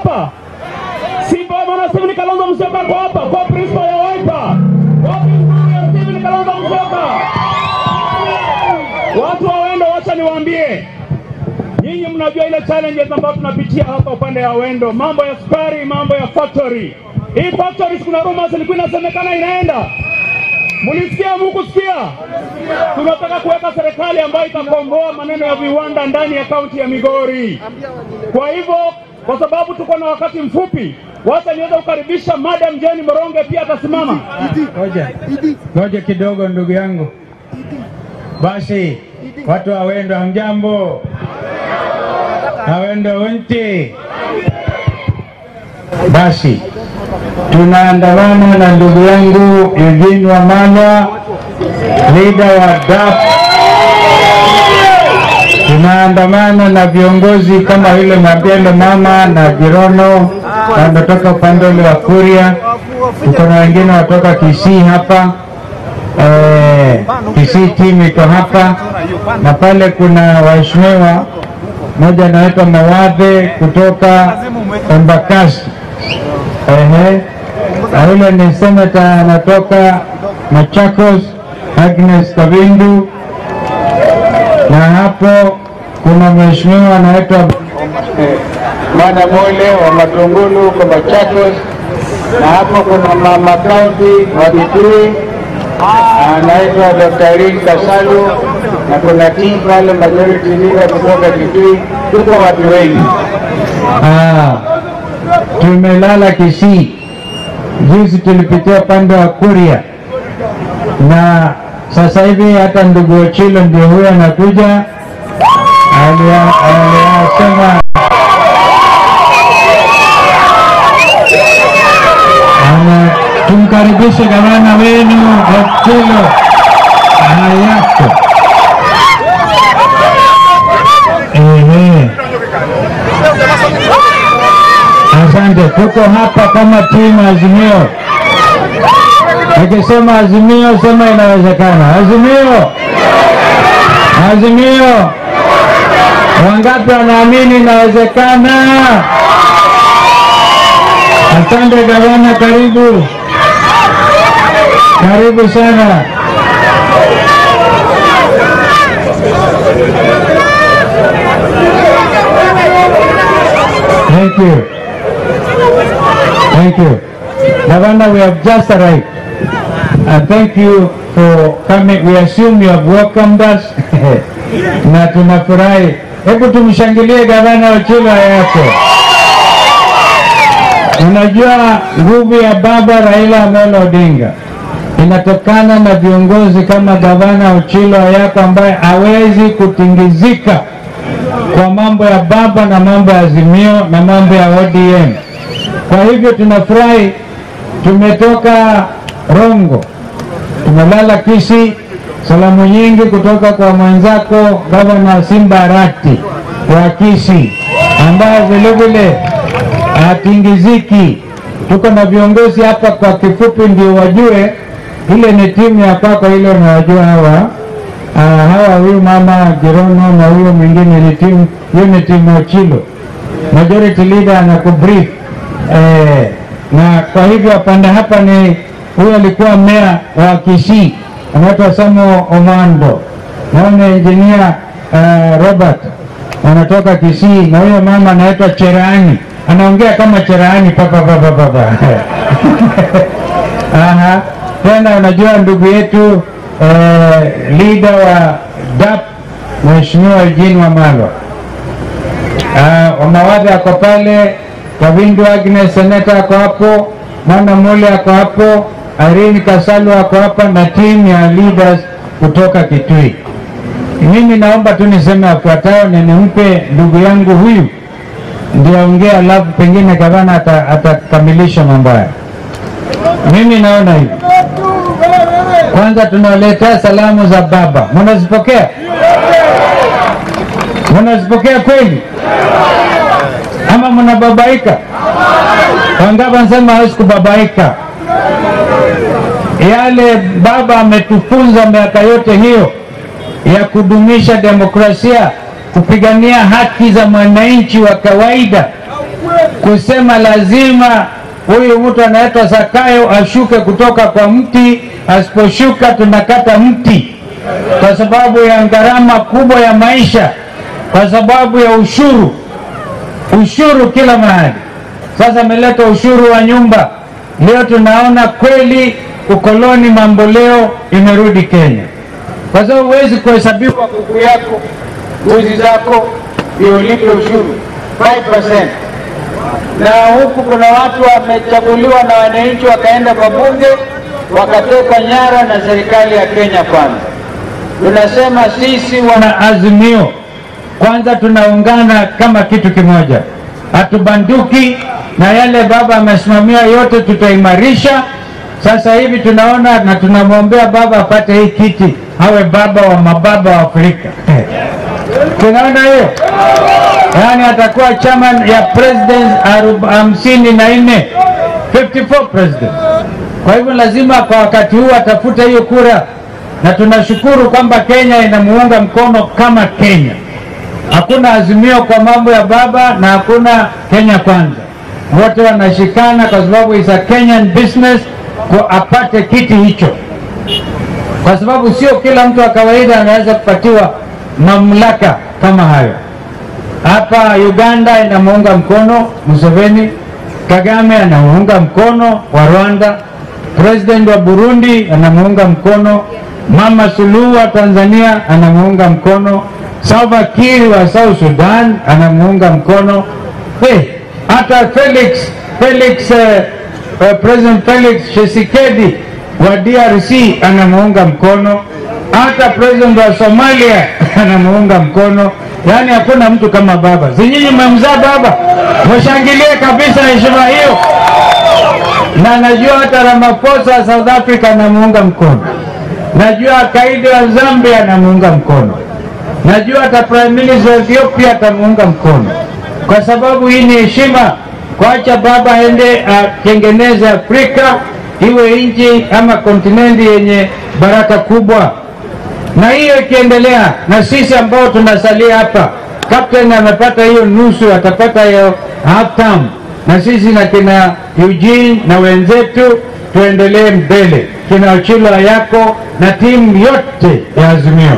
hapa? Simba mwana Steven Kalonzo Musyoka ako hapa kwa principal ya Wiper. Wapi mkuu ya Steven Kalonzo Musyoka? Watu wa Wendo, wacha niwaambie nyinyi, mnajua ile challenges ambayo tunapitia hapa upande wa Wendo, mambo ya sukari, mambo ya factory. Hii factory kuna rumors ilikuwa inasemekana inaenda Mulisikia mukusikia? Tunataka kuweka serikali ambayo itakomboa maneno ya viwanda ndani ya kaunti ya Migori. Kwa hivyo, kwa sababu tuko na wakati mfupi, wacha niweze kukaribisha Madam Jane Moronge, pia atasimama. Ngoja, ngoja kidogo ndugu yangu. Basi watu wa Wendo, hamjambo? Awendo unti. Basi tunaandamana na ndugu yangu Eugene Wamalwa, leader wa DAP. Tunaandamana na viongozi kama vile Mabelo mama na Jirono wanatoka upande ule wa Kuria. Tuko na wengine watoka Kisii hapa eh, Kisii timu iko hapa, na pale kuna waheshimiwa mmoja anaitwa Mawadhe kutoka Embakasi. Ehe, na yule ni senata anatoka Machakos, Agnes Kabindu, na hapo kuna mheshimiwa anaitwa Mwana Mole wa Matungulu huko Machakos, na hapo kuna mama kaunti wa Kitui anaitwa Dr. Irene Kasalu, na kuna team pale majority leader kutoka Kitui, tuko watu wengi. Ah, tumelala Kisii. Juzi tulipitia upande wa Kuria na sasa hivi hata ndugu Ochilo ndio huyo anakuja, alia- aliyasema ana tumkaribishe gavana wenu Ochilo hayako. Ehe. Asante, tuko hapa kama timu Azimio. Akisema Azimio, sema inawezekana. Azimio, Azimio, wangapi wanaamini inawezekana? Asante gavana, karibu karibu sana. Thank you. Thank you. Governor, we have just arrived. And thank you for coming. We assume you have welcomed us. na tunafurahi. Hebu tumshangilie gavana Ochilo yako. Unajua nguvu ya baba Raila Amolo Odinga inatokana na viongozi kama gavana Ochilo yako ambaye hawezi kutingizika kwa mambo ya baba na mambo ya Azimio na mambo ya ODM. Kwa hivyo tunafurahi, tumetoka Rongo, tumelala Kisii. Salamu nyingi kutoka kwa mwenzako gavana Simba Arati wa Kisii, ambaye vilevile hatingiziki. Tuko na viongozi hapa, kwa kifupi ndio wajue, ile ni timu ya kwako, ile unawajua hawa Ah, hawa huyu mama Jirono na huyo mwingine ni timu, hiyo ni timu Ochilo. Majority leader anakubrief eh, na kwa hivyo pande hapa ni huyo alikuwa meya wa Kisii anaitwa Samo Omando, na huyo ni engineer uh, Robert anatoka Kisii, na huyo mama anaitwa Cherani, anaongea kama Cherani papa papa papa Aha. Tena unajua ndugu yetu eh, leader wa DAP Mheshimiwa Eugene Wamalwa uh, Wamawadhi ako pale, Kavindu Agnes seneta ako hapo, Mwana Mule ako hapo, Irene Kasalu ako hapa na timu ya leaders kutoka Kitui. Mimi naomba tu niseme yafuatayo, na nimpe ndugu yangu huyu ndio ongea, alafu pengine gavana ata- atakamilisha mambo haya. Mimi naona hivi, kwanza tunaletea salamu za baba, mnazipokea? Mnazipokea kweli ama mnababaika? Wangapi wanasema hawezi kubabaika? Yale baba ametufunza miaka yote hiyo ya kudumisha demokrasia, kupigania haki za mwananchi wa kawaida, kusema lazima huyu mtu anaitwa Zakayo ashuke kutoka kwa mti, asiposhuka tunakata mti, kwa sababu ya gharama kubwa ya maisha, kwa sababu ya ushuru, ushuru kila mahali. Sasa ameleta ushuru wa nyumba. Leo tunaona kweli ukoloni mambo leo imerudi Kenya, kwa sababu huwezi kuhesabiwa kuku yako, mbuzi zako ndio ulipe ushuru 5%. Na huku kuna watu wamechaguliwa na wananchi wakaenda kwa bunge wakatekwa nyara na serikali ya Kenya Kwanza. Tunasema sisi wana Azimio kwanza tunaungana kama kitu kimoja, hatubanduki na yale baba amesimamia yote tutaimarisha. Sasa hivi tunaona na tunamwombea baba apate hii kiti, awe baba wa mababa wa Afrika. Tunaona hiyo, yaani atakuwa chairman ya presidents arob- hamsini na nne 54 presidents. Kwa hivyo lazima kwa wakati huu atafute hiyo kura, na tunashukuru kwamba Kenya inamuunga mkono kama Kenya. Hakuna azimio kwa mambo ya baba na hakuna Kenya kwanza, wote wanashikana kwa sababu is a Kenyan business kwa apate kiti hicho, kwa sababu sio kila mtu wa kawaida anaweza kupatiwa mamlaka kama hayo. Hapa Uganda inamuunga mkono Museveni, Kagame anamuunga mkono wa Rwanda, president wa Burundi anamuunga mkono, Mama Suluhu wa Tanzania anamuunga mkono, Salva Kiir wa South Sudan anamuunga mkono. Hey, hata Felix Felix eh, eh, President Felix Tshisekedi wa DRC anamuunga mkono, hata president wa Somalia anamuunga mkono. Yaani hakuna mtu kama baba. Si nyinyi mmemzaa baba? Mshangilie kabisa heshima hiyo. Na najua hata Ramaphosa wa South Africa anamuunga mkono, najua Kaide wa Zambia anamuunga mkono, najua hata prime minister wa Ethiopia atamuunga mkono, kwa sababu hii ni heshima kuacha baba aende atengeneze Afrika iwe nchi ama kontinenti yenye baraka kubwa na hiyo ikiendelea, na sisi ambao tunasalia hapa, captain amepata hiyo nusu, atapata hiyo half term, na sisi na kina Eugene na wenzetu tuendelee mbele, kina Ochilo yako na timu yote ya Azimio,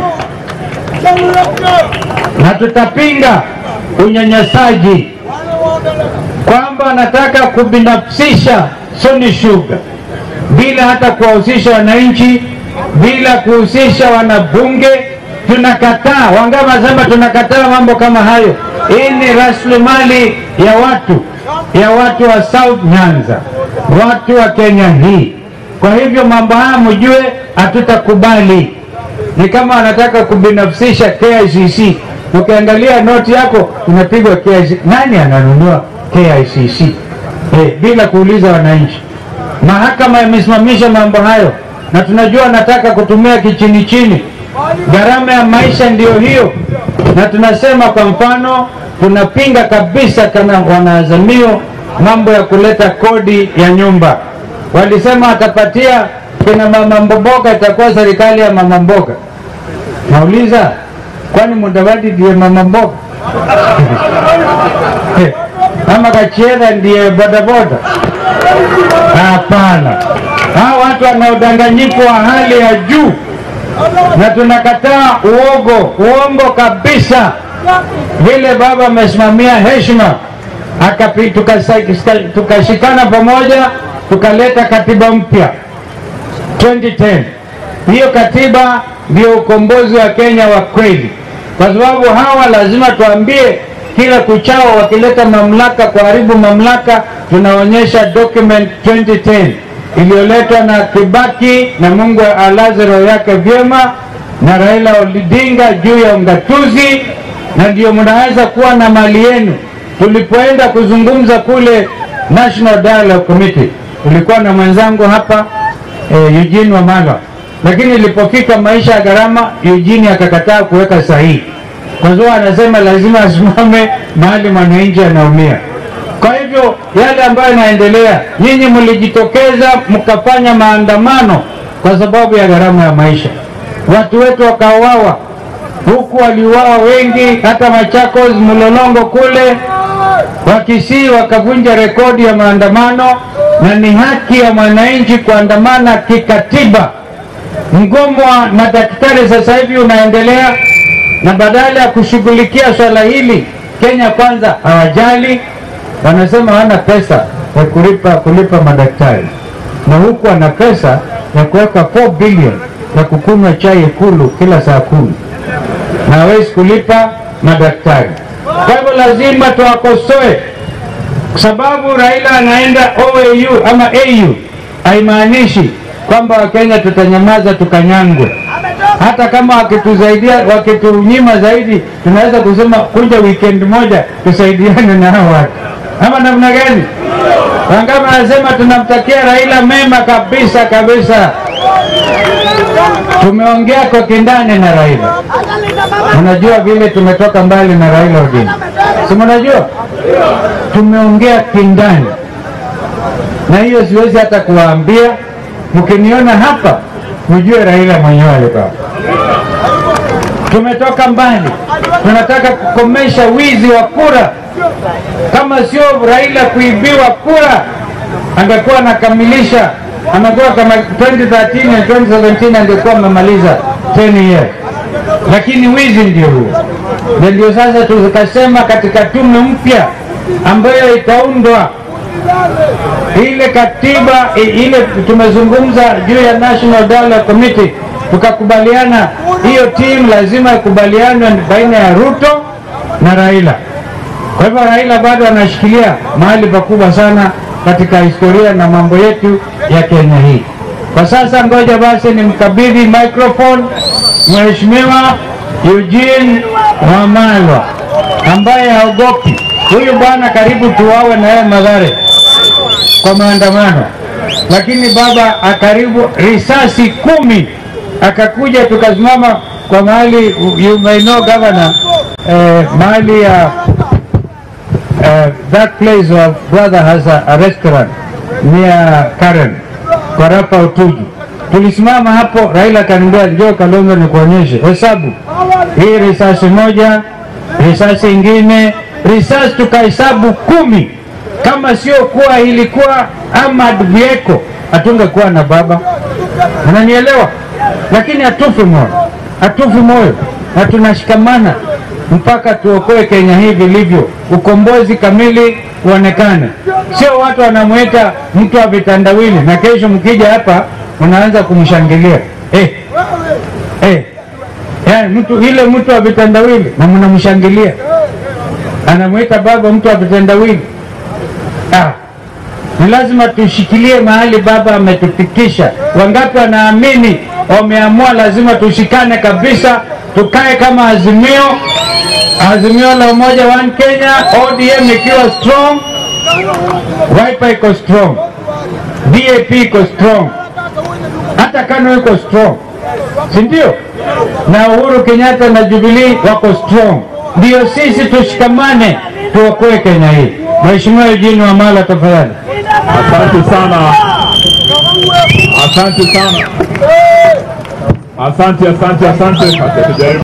na tutapinga unyanyasaji kwamba anataka kubinafsisha Sony Sugar bila hata kuwahusisha wananchi bila kuhusisha wanabunge. Tunakataa. Wangama sema tunakataa mambo kama hayo. Hii ni rasilimali ya watu ya watu wa South Nyanza, watu wa Kenya hii. Kwa hivyo mambo haya mjue, hatutakubali. Ni kama wanataka kubinafsisha KICC. Ukiangalia noti yako unapigwa KICC. Nani ananunua KICC eh, bila kuuliza wananchi? Mahakama imesimamisha mambo hayo na tunajua nataka kutumia kichini chini. Gharama ya maisha ndiyo hiyo, na tunasema kwa mfano, tunapinga kabisa kama wanaazimio mambo ya kuleta kodi ya nyumba. Walisema watapatia kina mama mboga, itakuwa serikali ya mama mboga. Nauliza, kwani Mudavadi ndiye mama mboga ama Kachiera ndiye bodaboda? Hapana, hawa watu wana udanganyifu wa hali ya juu, na tunakataa uogo, uongo kabisa. Vile baba amesimamia heshima, akapi- tukasa- tukashikana pamoja, tukaleta katiba mpya 2010. Hiyo katiba ndio ukombozi wa Kenya wa kweli, kwa sababu hawa lazima tuambie kila kuchao wakileta mamlaka kuharibu mamlaka, tunaonyesha document 2010 iliyoletwa na Kibaki na Mungu alaze roho yake vyema na Raila Odinga juu ya ungatuzi, na ndio mnaweza kuwa na mali yenu. Tulipoenda kuzungumza kule National Dialogue Committee, tulikuwa na mwenzangu hapa eh, Eugene Wamalwa, lakini ilipofika maisha ya gharama, Eugene akakataa kuweka sahihi kwa sababu anasema lazima asimame mahali mwananchi anaumia. Kwa hivyo yale ambayo yanaendelea, nyinyi mlijitokeza mkafanya maandamano kwa sababu ya gharama ya maisha, watu wetu wakauawa huku, waliuawa wengi, hata Machakos, Mlolongo kule Wakisii wakavunja rekodi ya maandamano, na ni haki ya mwananchi kuandamana kikatiba. Mgomo wa madaktari sasa hivi unaendelea, na badala ya kushughulikia swala hili, Kenya Kwanza hawajali, wanasema hawana pesa ya kulipa kulipa madaktari, na huku wana pesa ya kuweka 4 bilioni ya kukunywa chai Ikulu kila saa kumi na hawezi kulipa madaktari. Kwa hivyo lazima tuwakosoe, kwa sababu Raila anaenda OAU ama AU haimaanishi kwamba Wakenya tutanyamaza tukanyangwe. Hata kama wakitusaidia wakitunyima zaidi, tunaweza kusema kuja weekend moja tusaidiane na hao watu, ama namna gani? Wangapi anasema tunamtakia Raila mema kabisa kabisa. Tumeongea kwa kindani na Raila, unajua vile tumetoka mbali na Raila Odinga, si mnajua tumeongea kindani, na hiyo siwezi hata kuwaambia. Mkiniona hapa mjue Raila mwenyewe alikuwa. Tumetoka mbali, tunataka kukomesha wizi wa kura. Kama sio Raila kuibiwa kura, angekuwa anakamilisha, amekuwa kama 2013 na 2017 angekuwa amemaliza 10 years, lakini wizi ndio huo. Na ndio sasa tukasema katika tume mpya ambayo itaundwa ile katiba i- ile tumezungumza juu ya National Dialogue Committee, tukakubaliana hiyo timu lazima ikubalianwe baina ya Ruto na Raila. Kwa hivyo Raila bado anashikilia mahali pakubwa sana katika historia na mambo yetu ya Kenya hii. Kwa sasa, ngoja basi nimkabidhi microphone Mheshimiwa Eugene Wamalwa ambaye haogopi. Huyu bwana karibu tuwawe na yeye Mathare kwa maandamano, lakini baba akaribu risasi kumi akakuja, tukasimama kwa mahali you may know governor, eh, mahali ya uh, that place of brother has a, a restaurant near Karen kwa Rapa Utuju. Tulisimama hapo, Raila akaniambia njoo Kalonzo nikuonyeshe hesabu hii, risasi moja, risasi ingine, risasi tukahesabu kumi. Kama sio kuwa ilikuwa Ahmad Bieko hatungekuwa na baba, unanielewa? Lakini hatufi moyo, hatufi moyo na tunashikamana mpaka tuokoe Kenya hii vilivyo, ukombozi kamili uonekane. Sio watu wanamwita mtu wa vitandawili, na kesho mkija hapa unaanza kumshangilia eh, eh. Yani mtu ile mtu wa vitandawili na mnamshangilia, anamwita baba mtu wa vitandawili. Ah, ni lazima tushikilie mahali baba ametufikisha. Wangapi wanaamini wameamua, lazima tushikane kabisa, tukae kama Azimio, Azimio la Umoja One Kenya, ODM ikiwa strong, Wiper iko strong, DAP iko strong, hata KANU iko strong, si ndio? Na Uhuru Kenyatta na Jubilee wako strong. Ndio sisi tushikamane, tuokoe Kenya hii. Mheshimiwa Eugene Wamalwa, tafadhali. Asante sana, asante sana, asante, asante, asante. Tujaribu